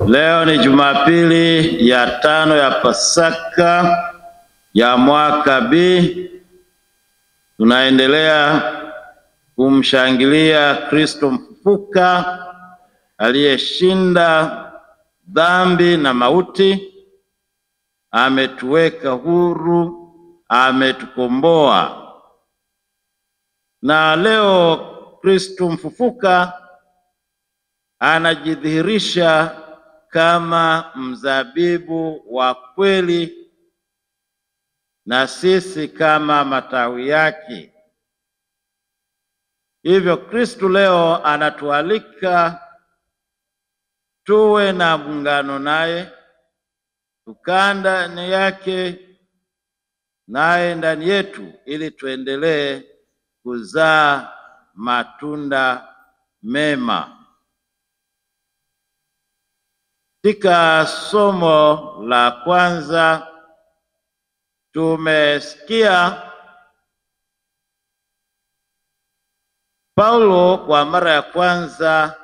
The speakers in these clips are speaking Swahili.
Leo ni Jumapili ya tano ya Pasaka ya mwaka B. Tunaendelea kumshangilia Kristo mfufuka aliyeshinda dhambi na mauti. Ametuweka huru, ametukomboa. Na leo Kristo mfufuka anajidhihirisha kama mzabibu wa kweli na sisi kama matawi yake. Hivyo Kristo leo anatualika tuwe na muungano naye, tukaa ndani yake, naye ndani yetu, ili tuendelee kuzaa matunda mema. Katika somo la kwanza tumesikia Paulo kwa mara ya kwanza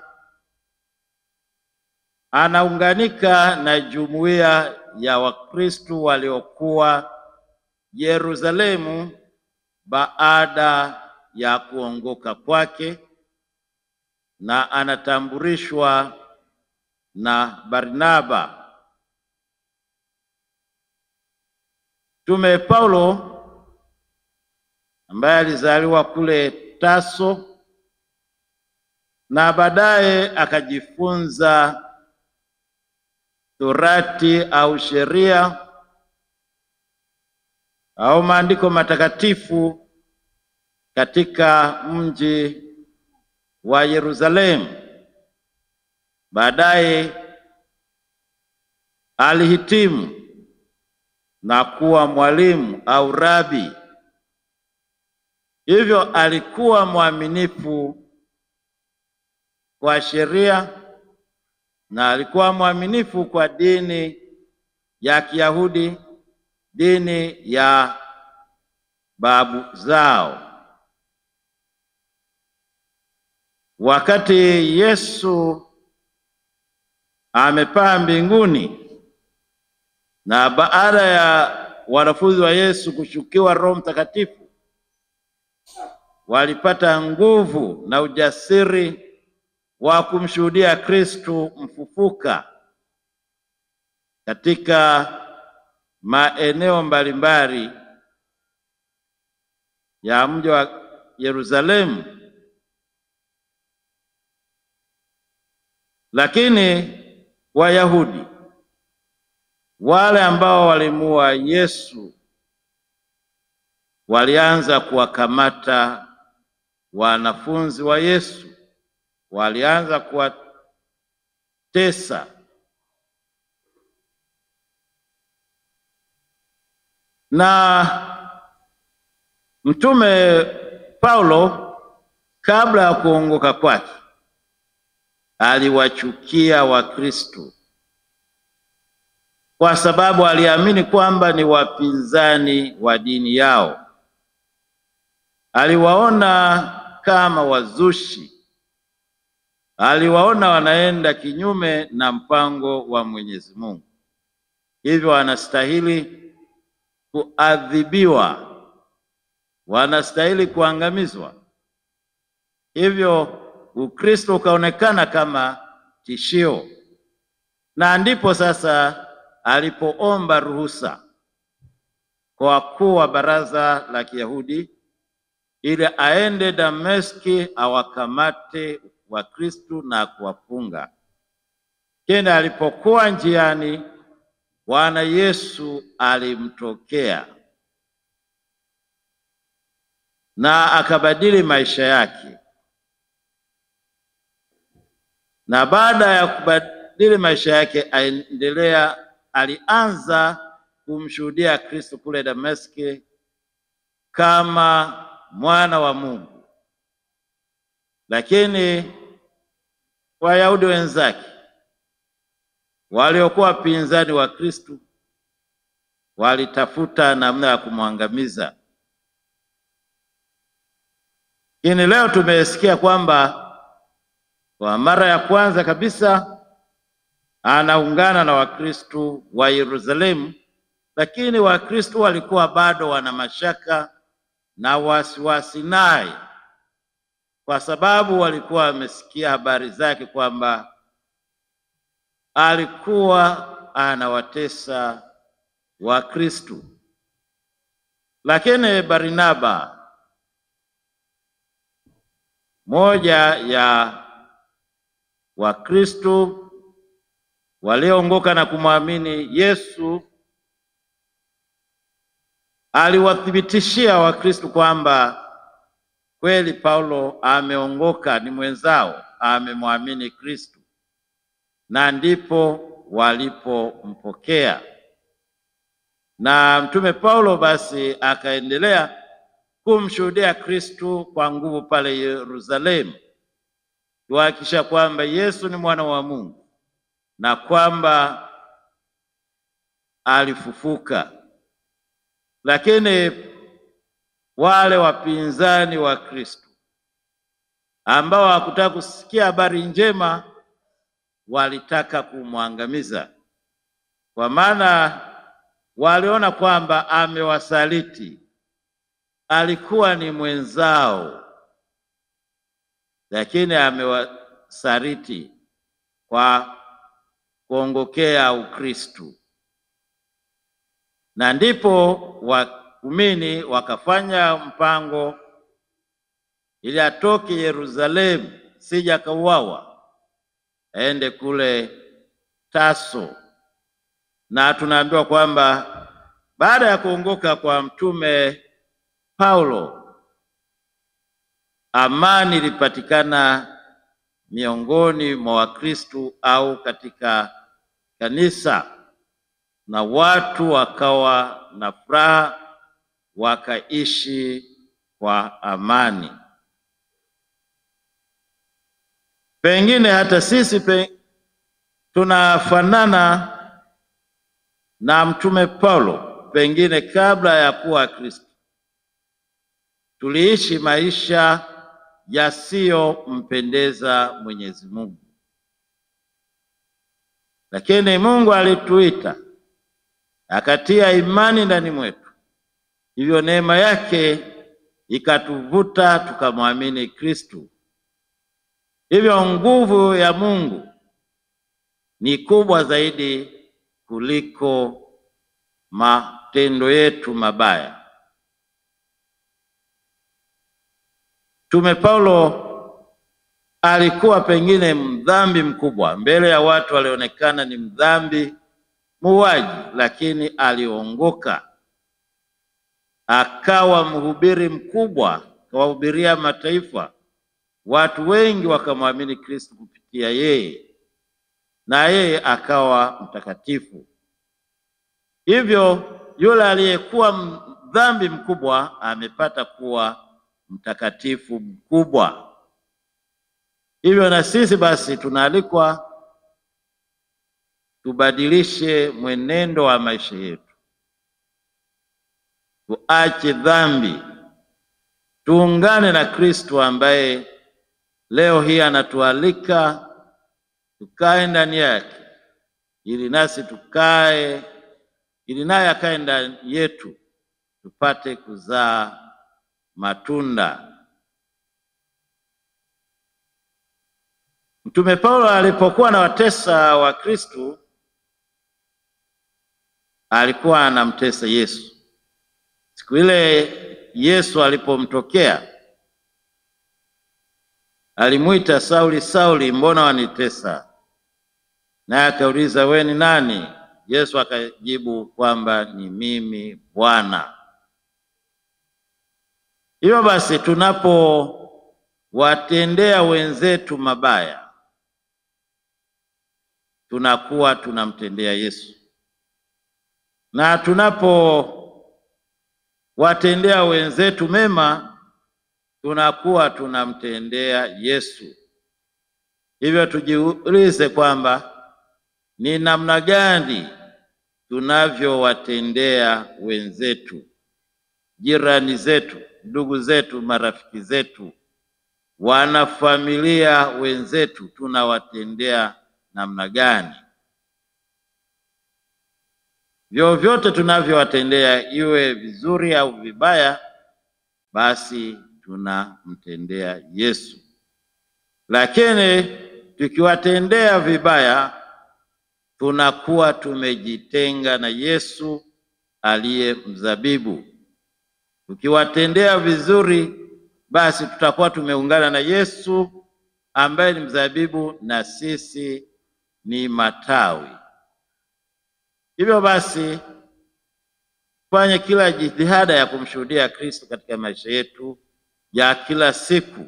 anaunganika na jumuiya ya Wakristo waliokuwa Yerusalemu baada ya kuongoka kwake, na anatambulishwa na Barnaba. Mtume Paulo ambaye alizaliwa kule Taso na baadaye akajifunza Torati au sheria au maandiko matakatifu katika mji wa Yerusalemu. Baadaye alihitimu na kuwa mwalimu au rabi. Hivyo alikuwa mwaminifu kwa sheria na alikuwa mwaminifu kwa dini ya Kiyahudi, dini ya babu zao. Wakati Yesu amepaa mbinguni na baada ya wanafunzi wa Yesu kushukiwa Roho Mtakatifu, walipata nguvu na ujasiri wa kumshuhudia Kristo mfufuka katika maeneo mbalimbali ya mji wa Yerusalemu. Lakini Wayahudi wale ambao walimuua Yesu walianza kuwakamata wanafunzi wa Yesu, walianza kuwatesa. Na Mtume Paulo kabla ya kuongoka kwake aliwachukia Wakristo kwa sababu aliamini kwamba ni wapinzani wa dini yao. Aliwaona kama wazushi, aliwaona wanaenda kinyume na mpango wa Mwenyezi Mungu, hivyo wanastahili kuadhibiwa, wanastahili kuangamizwa. Hivyo Ukristo ukaonekana kama tishio, na ndipo sasa alipoomba ruhusa kwa wakuu wa baraza la Kiyahudi ili aende Dameski awakamate Wakristo na kuwafunga. Kenda alipokuwa njiani, Bwana Yesu alimtokea na akabadili maisha yake, na baada ya kubadili maisha yake aendelea alianza kumshuhudia Kristo kule Dameski kama mwana wa Mungu, lakini Wayahudi wenzake waliokuwa wapinzani wa Kristo walitafuta namna ya kumwangamiza. Lakini leo tumesikia kwamba kwa mara ya kwanza kabisa anaungana na Wakristo wa Yerusalemu, lakini Wakristo walikuwa bado wana mashaka na wasiwasi naye, kwa sababu walikuwa wamesikia habari zake kwamba alikuwa anawatesa Wakristo. Lakini Barnaba, moja ya Wakristo walioongoka na kumwamini Yesu, aliwathibitishia Wakristo kwamba kweli Paulo ameongoka, ni mwenzao, amemwamini Kristo, na ndipo walipompokea. Na mtume Paulo basi akaendelea kumshuhudia Kristo kwa nguvu pale Yerusalemu, kuhakikisha kwamba Yesu ni mwana wa Mungu na kwamba alifufuka. Lakini wale wapinzani wa Kristo ambao hawakutaka kusikia habari njema walitaka kumwangamiza, kwa maana waliona kwamba amewasaliti. Alikuwa ni mwenzao, lakini amewasaliti kwa kuongokea Ukristo, na ndipo waumini wakafanya mpango ili atoke Yerusalemu, sija akauawa, aende kule Taso. Na tunaambiwa kwamba baada ya kuongoka kwa mtume Paulo, amani ilipatikana miongoni mwa Wakristo au katika kanisa, na watu wakawa na furaha, wakaishi kwa amani. Pengine hata sisi pe, tunafanana na mtume Paulo, pengine kabla ya kuwa Kristo tuliishi maisha yasiyompendeza Mwenyezi Mungu, lakini Mungu alituita akatia imani ndani mwetu, hivyo neema yake ikatuvuta tukamwamini Kristo. Hivyo nguvu ya Mungu ni kubwa zaidi kuliko matendo yetu mabaya. Mtume Paulo alikuwa pengine mdhambi mkubwa, mbele ya watu alionekana ni mdhambi muuaji, lakini aliongoka akawa mhubiri mkubwa, akawahubiria mataifa. Watu wengi wakamwamini Kristo kupitia yeye, na yeye akawa mtakatifu. Hivyo yule aliyekuwa mdhambi mkubwa amepata kuwa mtakatifu mkubwa. Hivyo na sisi basi tunaalikwa tubadilishe mwenendo wa maisha yetu, tuache dhambi, tuungane na Kristo ambaye leo hii anatualika tukae ndani yake, ili nasi tukae, ili naye akae ndani yetu, tupate kuzaa matunda. Mtume Paulo alipokuwa anawatesa Wakristo alikuwa anamtesa Yesu. Siku ile Yesu alipomtokea alimwita Sauli, Sauli, mbona wanitesa? Naye akauliza we ni nani? Yesu akajibu kwamba ni mimi Bwana. Hivyo basi tunapowatendea wenzetu mabaya tunakuwa tunamtendea Yesu, na tunapowatendea wenzetu mema tunakuwa tunamtendea Yesu. Hivyo tujiulize kwamba ni namna gani tunavyowatendea wenzetu, jirani zetu, ndugu zetu, marafiki zetu, wanafamilia wenzetu, tunawatendea namna gani? vyovyote tunavyowatendea, iwe vizuri au vibaya, basi tunamtendea Yesu. Lakini tukiwatendea vibaya, tunakuwa tumejitenga na Yesu aliye mzabibu. Tukiwatendea vizuri, basi tutakuwa tumeungana na Yesu ambaye ni mzabibu na sisi ni matawi. Hivyo basi fanye kila jitihada ya kumshuhudia Kristo katika maisha yetu ya kila siku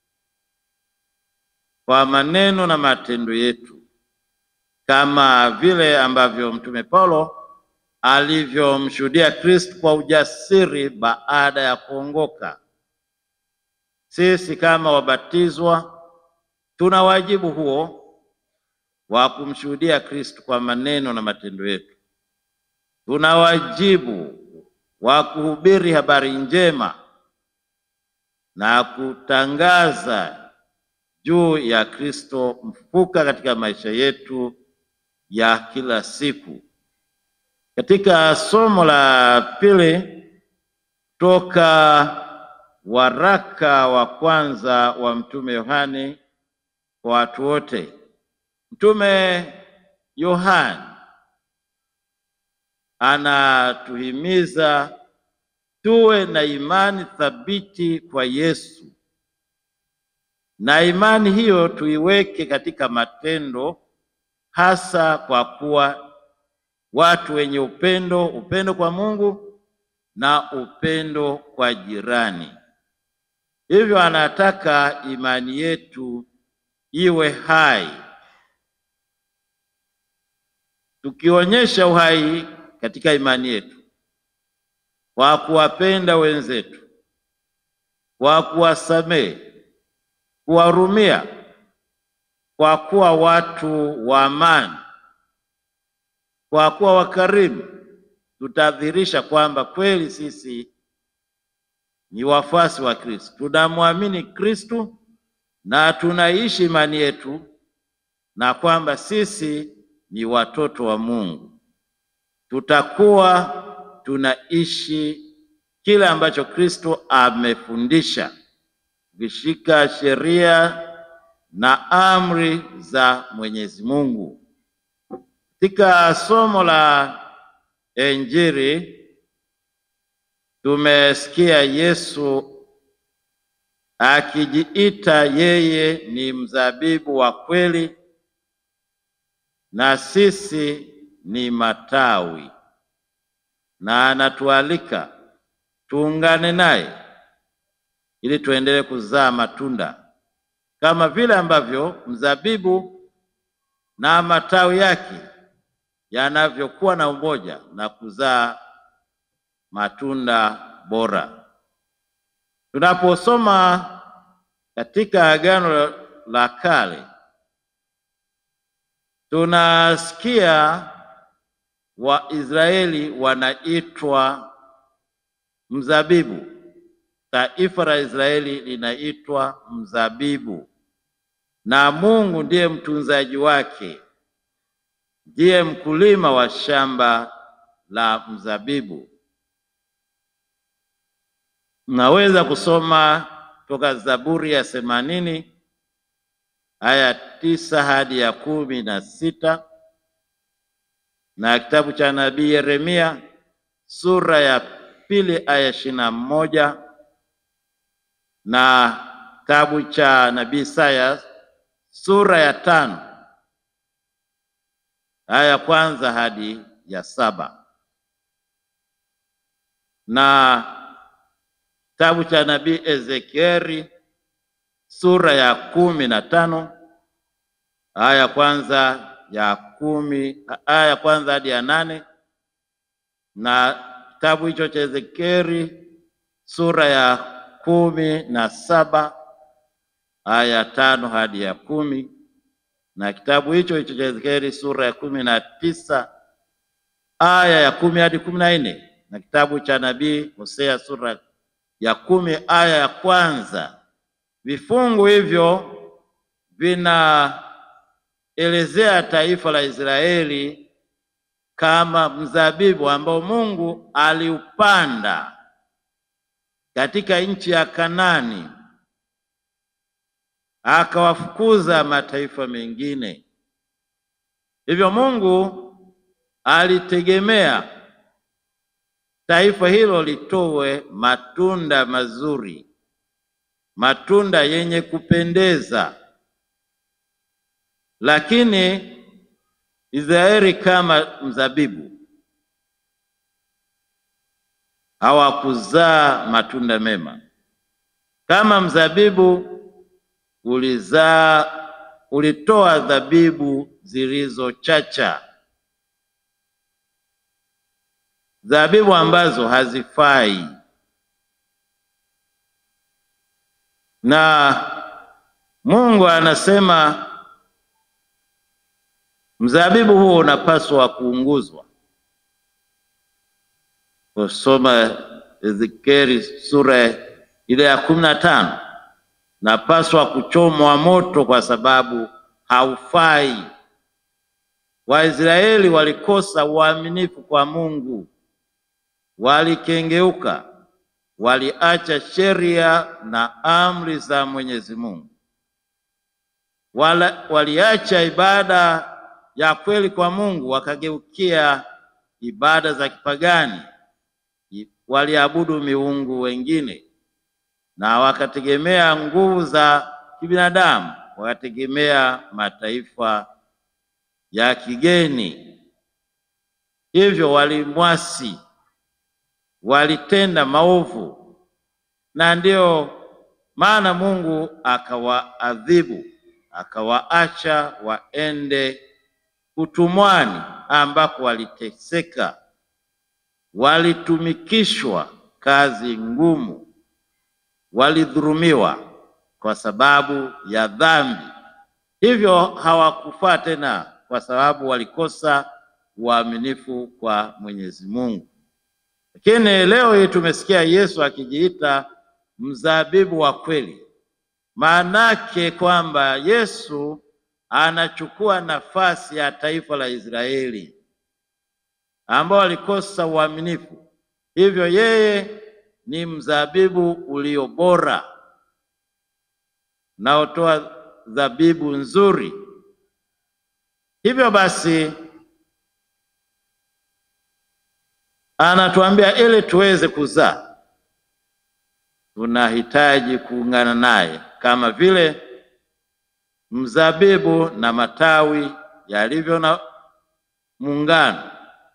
kwa maneno na matendo yetu, kama vile ambavyo Mtume Paulo alivyomshuhudia Kristo kwa ujasiri baada ya kuongoka. Sisi kama wabatizwa tuna wajibu huo wa kumshuhudia Kristo kwa maneno na matendo yetu. Tuna wajibu wa kuhubiri habari njema na kutangaza juu ya Kristo mfufuka katika maisha yetu ya kila siku. Katika somo la pili toka waraka wa kwanza wa Mtume Yohane kwa watu wote, Mtume Yohane anatuhimiza tuwe na imani thabiti kwa Yesu, na imani hiyo tuiweke katika matendo, hasa kwa kuwa watu wenye upendo, upendo kwa Mungu na upendo kwa jirani. Hivyo anataka imani yetu iwe hai, tukionyesha uhai katika imani yetu kwa kuwapenda wenzetu, kwa kuwasamehe, kuwahurumia, kwa kuwa watu wa amani, kwa kuwa wakarimu, tutadhihirisha kwamba kweli sisi ni wafuasi wa Kristo, tunamwamini Kristo na tunaishi imani yetu, na kwamba sisi ni watoto wa Mungu. Tutakuwa tunaishi kile ambacho Kristo amefundisha, ukishika sheria na amri za Mwenyezi Mungu. Katika somo la Injili tumesikia Yesu akijiita yeye ni mzabibu wa kweli na sisi ni matawi, na anatualika tuungane naye ili tuendelee kuzaa matunda kama vile ambavyo mzabibu na matawi yake yanavyokuwa na umoja na kuzaa matunda bora. Tunaposoma katika Agano la Kale tunasikia Waisraeli wanaitwa mzabibu. Taifa la Israeli linaitwa mzabibu, na Mungu ndiye mtunzaji wake, ndiye mkulima wa shamba la mzabibu. Mnaweza kusoma toka Zaburi ya themanini aya tisa hadi ya kumi na sita na kitabu cha nabii Yeremia sura ya pili aya ishirini na moja na kitabu cha nabii Isaya sura ya tano aya ya kwanza hadi ya saba na kitabu cha nabii Ezekieli sura ya kumi na tano aya ya kwanza ya kumi aya ya kwanza hadi ya nane na kitabu hicho cha Ezekieli sura ya kumi na saba aya ya tano hadi ya kumi na kitabu hicho hicho cha Ezekieli sura ya kumi na tisa aya ya kumi hadi kumi na nne na kitabu cha nabii Hosea sura ya kumi aya ya kwanza. Vifungu hivyo vinaelezea taifa la Israeli kama mzabibu ambao Mungu aliupanda katika nchi ya Kanani, akawafukuza mataifa mengine. Hivyo Mungu alitegemea taifa hilo litoe matunda mazuri, matunda yenye kupendeza, lakini Israeli kama mzabibu hawakuzaa matunda mema. Kama mzabibu ulizaa, ulitoa dhabibu zilizochacha, dhabibu ambazo hazifai, na Mungu anasema mzabibu huo unapaswa kuunguzwa. Kusoma Ezekieli sura ile ya kumi na tano, napaswa kuchomwa moto kwa sababu haufai. Waisraeli walikosa uaminifu kwa Mungu, walikengeuka, waliacha sheria na amri za Mwenyezi Mungu, wala waliacha ibada ya kweli kwa Mungu, wakageukia ibada za kipagani, waliabudu miungu wengine na wakategemea nguvu za kibinadamu, wakategemea mataifa ya kigeni. Hivyo walimwasi, walitenda maovu, na ndiyo maana Mungu akawaadhibu, akawaacha waende utumwani ambako waliteseka, walitumikishwa kazi ngumu, walidhulumiwa kwa sababu ya dhambi. Hivyo hawakufaa tena, kwa sababu walikosa uaminifu kwa Mwenyezi Mungu. Lakini leo hii tumesikia Yesu akijiita mzabibu wa kweli, maanake kwamba Yesu anachukua nafasi ya taifa la Israeli ambao walikosa uaminifu. Hivyo yeye ni mzabibu ulio bora unaotoa zabibu nzuri. Hivyo basi anatuambia ili tuweze kuzaa tunahitaji kuungana naye kama vile mzabibu na matawi yalivyo na muungano.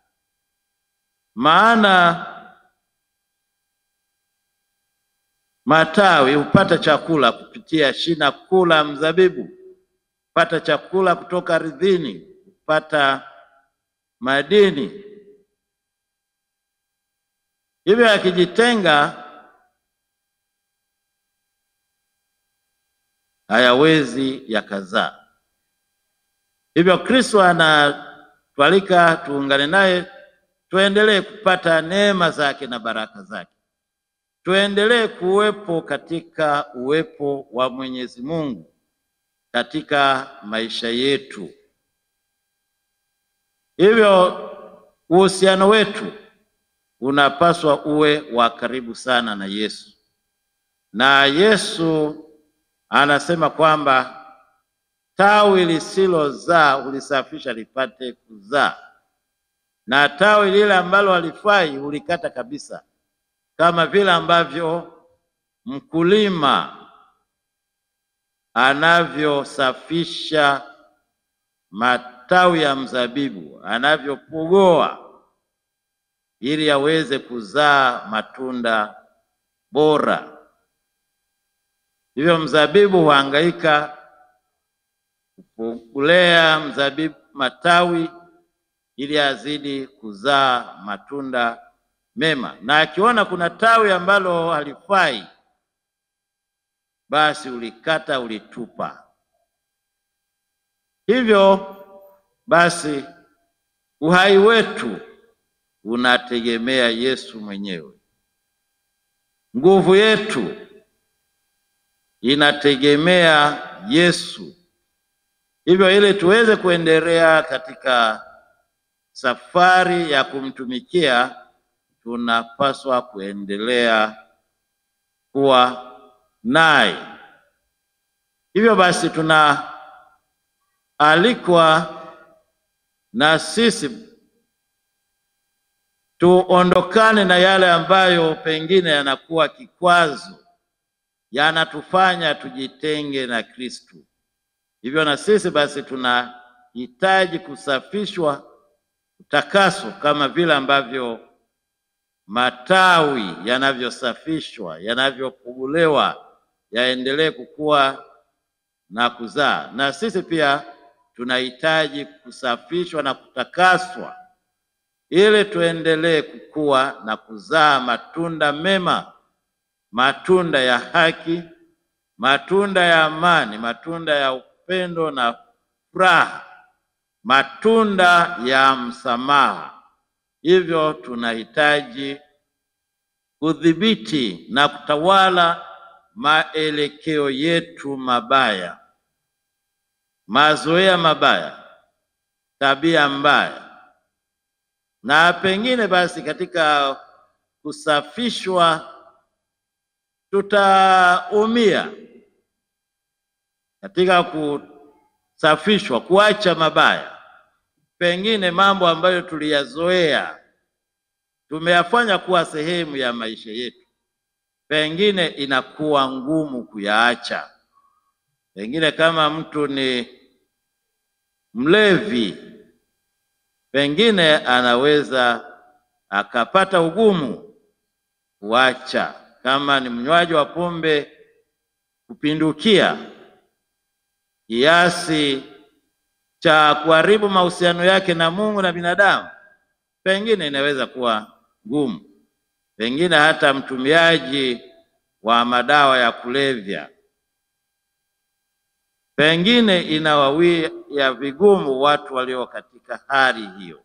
Maana matawi hupata chakula kupitia shina kuu la mzabibu, hupata chakula kutoka ardhini, hupata madini. Hivyo yakijitenga hayawezi yakazaa. Hivyo Kristo anatualika tuungane naye, tuendelee kupata neema zake na baraka zake, tuendelee kuwepo katika uwepo wa Mwenyezi Mungu katika maisha yetu. Hivyo uhusiano wetu unapaswa uwe wa karibu sana na Yesu, na Yesu anasema kwamba tawi lisilozaa ulisafisha lipate kuzaa, na tawi lile ambalo halifai hulikata kabisa, kama vile ambavyo mkulima anavyosafisha matawi ya mzabibu, anavyopogoa ili aweze kuzaa matunda bora. Hivyo mzabibu huhangaika kulea mzabibu matawi ili azidi kuzaa matunda mema, na akiona kuna tawi ambalo halifai, basi ulikata, ulitupa. Hivyo basi uhai wetu unategemea Yesu mwenyewe, nguvu yetu inategemea Yesu. Hivyo ili tuweze kuendelea katika safari ya kumtumikia tunapaswa kuendelea kuwa naye. Hivyo basi tunaalikwa na sisi tuondokane na yale ambayo pengine yanakuwa kikwazo, yanatufanya tujitenge na Kristo. Hivyo na sisi basi tunahitaji kusafishwa, kutakaswa kama vile ambavyo matawi yanavyosafishwa, yanavyopugulewa, yaendelee kukua na kuzaa. Na sisi pia tunahitaji kusafishwa na kutakaswa ili tuendelee kukua na kuzaa matunda mema, matunda ya haki, matunda ya amani, matunda ya upendo na furaha, matunda ya msamaha. Hivyo tunahitaji kudhibiti na kutawala maelekeo yetu mabaya, mazoea mabaya, tabia mbaya na pengine basi katika kusafishwa tutaumia katika kusafishwa, kuacha mabaya, pengine mambo ambayo tuliyazoea tumeyafanya kuwa sehemu ya maisha yetu, pengine inakuwa ngumu kuyaacha. Pengine kama mtu ni mlevi pengine anaweza akapata ugumu kuacha. Kama ni mnywaji wa pombe kupindukia kiasi cha kuharibu mahusiano yake na Mungu na binadamu, pengine inaweza kuwa ngumu. Pengine hata mtumiaji wa madawa ya kulevya, pengine inawawia vigumu watu walio katika hali hiyo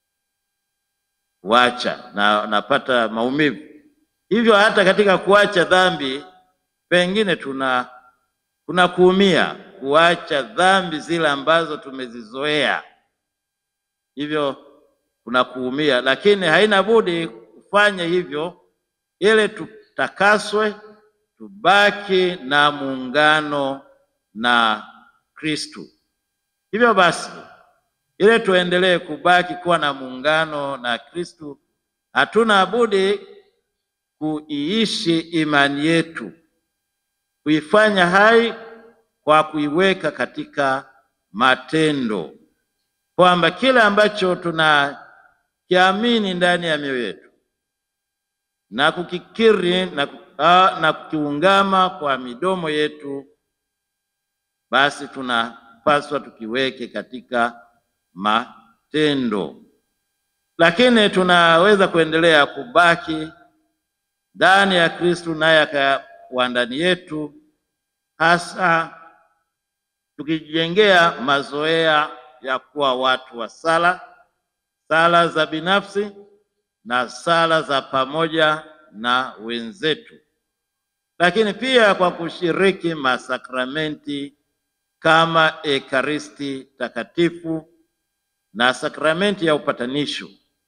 kuacha na napata maumivu. Hivyo hata katika kuacha dhambi pengine tuna kuna kuumia kuacha dhambi zile ambazo tumezizoea, hivyo kuna kuumia, lakini haina budi kufanya hivyo ili tutakaswe, tubaki na muungano na Kristo. Hivyo basi ili tuendelee kubaki kuwa na muungano na Kristo, hatuna budi kuiishi imani yetu, kuifanya hai kwa kuiweka katika matendo, kwamba kile ambacho tunakiamini ndani ya mioyo yetu na kukikiri na, na kukiungama kwa midomo yetu, basi tunapaswa tukiweke katika matendo. Lakini tunaweza kuendelea kubaki ndani ya Kristo, naye akawa ndani yetu, hasa tukijengea mazoea ya kuwa watu wa sala, sala za binafsi na sala za pamoja na wenzetu, lakini pia kwa kushiriki masakramenti kama Ekaristi Takatifu na sakramenti ya upatanisho.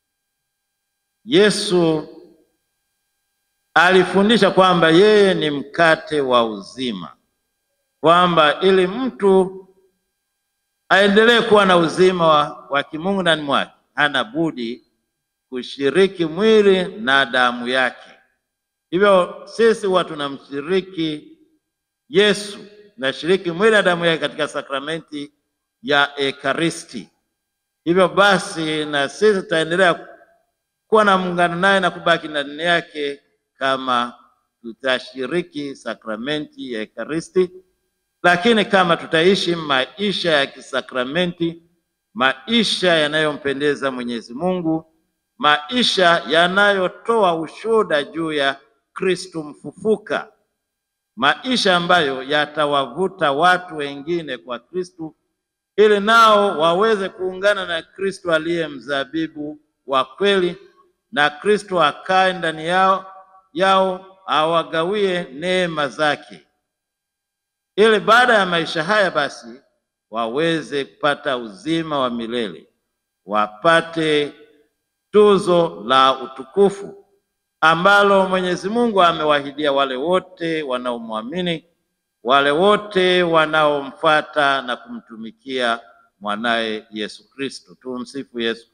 Yesu alifundisha kwamba yeye ni mkate wa uzima, kwamba ili mtu aendelee kuwa na uzima wa, wa kimungu ndani mwake hana budi kushiriki mwili na damu yake. Hivyo sisi huwa tunamshiriki Yesu, nashiriki mwili na damu yake katika sakramenti ya Ekaristi. Hivyo basi na sisi tutaendelea kuwa na muungano naye na kubaki ndani yake kama tutashiriki sakramenti ya Ekaristi, lakini kama tutaishi maisha ya kisakramenti, maisha yanayompendeza Mwenyezi Mungu, maisha yanayotoa ushuhuda juu ya Kristo mfufuka, maisha ambayo yatawavuta watu wengine kwa Kristo ili nao waweze kuungana na Kristo aliye mzabibu wa kweli, na Kristo akae ndani yao yao awagawie neema zake, ili baada ya maisha haya basi waweze kupata uzima wa milele, wapate tuzo la utukufu ambalo Mwenyezi Mungu amewahidia wale wote wanaomwamini, wale wote wanaomfuata na kumtumikia mwanaye Yesu Kristo. Tumsifu Yesu